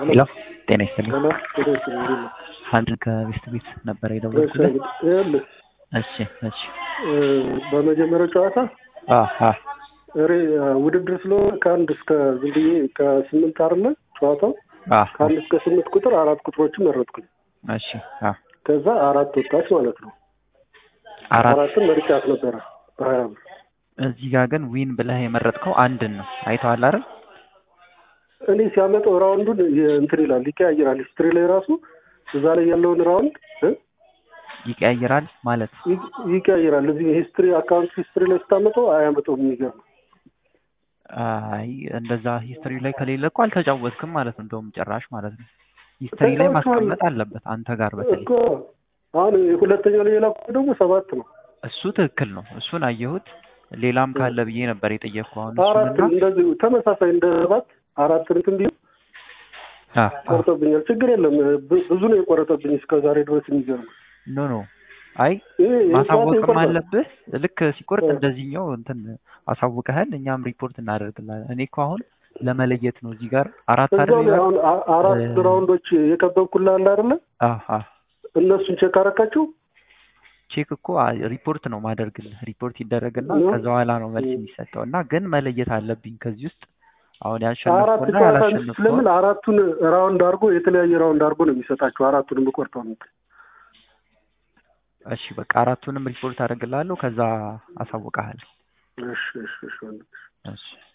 ሄሎ ጤና ይስጥልኝ። ሄሎ ጤና ይስጥልኝ። እንዴት ነህ? አንድ ከቤስት ቤት ነበረ እሺ የደወልኩልህ። እንግዲህ ይኸውልህ እሺ እሺ እ በመጀመሪያው ጨዋታ አ አ እሬ ውድድር ስለሆነ ከአንድ እስከ ዝም ብዬ ከስምንት አይደለ ጨዋታው አ ከአንድ እስከ ስምንት ቁጥር አራት ቁጥሮችን መረጥኩኝ። እሺ አ ከዛ አራት ወጣች ማለት ነው። አራት አራትን መርጫት ነበረ በሀያ ብር እዚህ ጋር ግን ዊን ብለህ የመረጥከው አንድን ነው። አይተዋል አይደል? እኔ ሲያመጣው ራውንዱን የ- እንትን ይላል ይቀያይራል። ሂስትሪ ላይ ራሱ እዛ ላይ ያለውን ራውንድ እ ይቀያይራል ማለት ይ- ይቀያይራል። እዚህ ሂስትሪ አካውንት ሂስትሪ ላይ ስታመጣው አያመጣውም። የሚገርም አይ እንደዛ ሂስትሪ ላይ ከሌለ እኮ አልተጫወትክም ማለት ነው። እንደውም ጭራሽ ማለት ነው። ሂስትሪ ላይ ተጫውተዋል። ማስቀመጥ አለበት አንተ ጋር በተለይ እኮ አሁን ሁለተኛው ላይ የላኩት ደግሞ ሰባት ነው። እሱ ትክክል ነው። እሱን አየሁት። ሌላም ካለ ብዬ ነበር የጠየቅኩህ። አሁን አራት እሱንና እንደዚህ ተመሳሳይ እንደ ሰባት አራት እንትን ቢሆን አ አ ቆርጦብኛል። ችግር የለም ብ- ብዙ ነው የቆረጠብኝ እስከ ዛሬ ድረስ የሚገርም ኖ ኖ አይ ይሄ ይሄ ጨዋታ ማሳወቅም ይቆርጣል። አለብህ። ልክ ሲቆርጥ እ። እንደዚህኛው እንትን አሳውቀሃል፣ እኛም ሪፖርት እናደርግላለን። እኔ እኮ አሁን ለመለየት ነው እዚህ ጋር አራት እዛው አይደል ላይ ይላል? አሁን አ- አራት እ። ራውንዶች የከበብኩልህ አለ አይደለ? አሃ እነሱን ቼክ አረካቸው። ቼክ እኮ አ- ሪፖርት ነው ማደርግልህ። ሪፖርት ይደረግና ነው? ከዛ በኋላ ነው መልስ እ። የሚሰጠው እና ግን መለየት አለብኝ ከዚህ ውስጥ አሁን አራት ያሸነፍኩና ጨዋታ ያላሸነፍኩ ስለምን አራቱን ራውንድ አድርጎ የተለያየ ራውንድ አድርጎ ነው የሚሰጣቸው። አራቱንም ቆርጠው ነው እሺ በቃ አራቱንም ሪፖርት አደርግልሃለሁ። ከዛ አሳውቅሃለሁ። እሺ እሺ እሺ ወንድም። እሺ